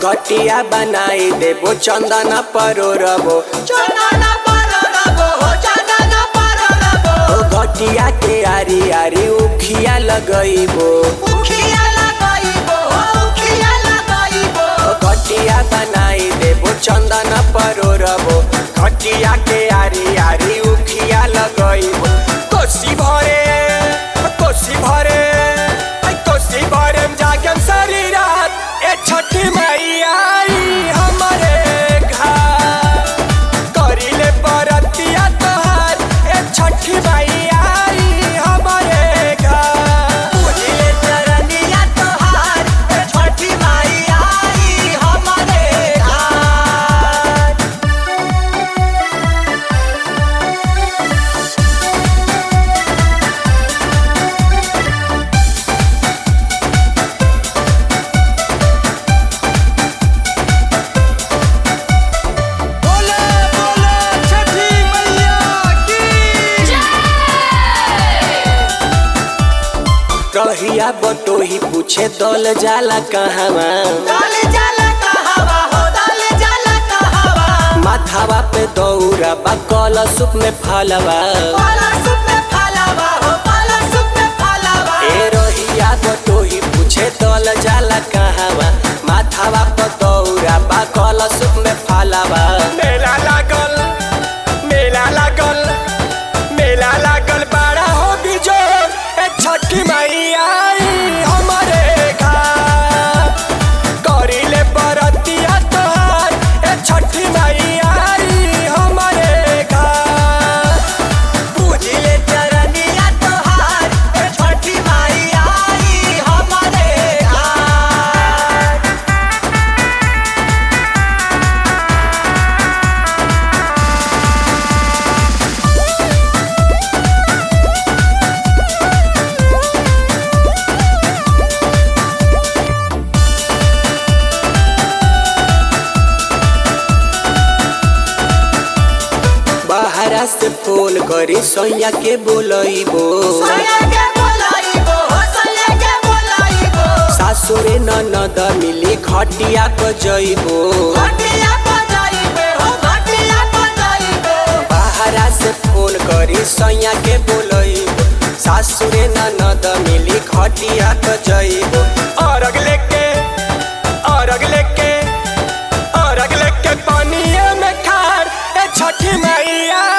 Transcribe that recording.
घटिया बनाई देबो चंदन परोरबो चंदन पररबो हो चंदन पररबो ओ घटिया के आरी आरी उखिया लगइबो उखिया लगाइबो हो उखिया लगाइबो ओ घटिया बनाई देबो चंदन परोरबो घटिया के आरी आरी उखिया लगइबो कोसी भरे कोसी भरे आई कोसी भरे में जागम सारी रात ए छठी मैया आई हमरे घर करिले बरतिया तोहार ए छठी मैया आई हमरे घर पूजिले चरनिया तोहार ए छठी माई आई हमरे घर बोले बोले छठी मैया की रहिया बटोही पूछे दल जाला कहवा डाल जाला कहवा हो डाल जाला कहवा माथावा पे दौरा बा कल सुप में फलवा पाला सुप में फलावा हो पाला सुप में फलावा ए रहिया बटोही पूछे दल जाला कहवा माथावा पे दौरा बा कल सुप में फलवा मेला लागल मेला लागल मेला लागल बड़ा हो बिजोर ए छठी मैया आई हमरे घर करिले बरतिया तोहार ए छठी मैया आई हमरे घर पूजिले चरनिया तोहार ए छठी माई आई हमरे घर बाहरा से फोन करी सोया के बोलइबो सोया के बोलाइबो हो सोया के बोलाइबो सासुरे ननद मिली खटिया को जइबो घटिया बजाइबे हो घटिया बजाइबे बाहरा से फोन करी सोया के बोलइबो सासुरे ननद मिली खटिया को जइबो अरग लेके अरग लेके अरग लेके पानिए में खार ए छठी मैया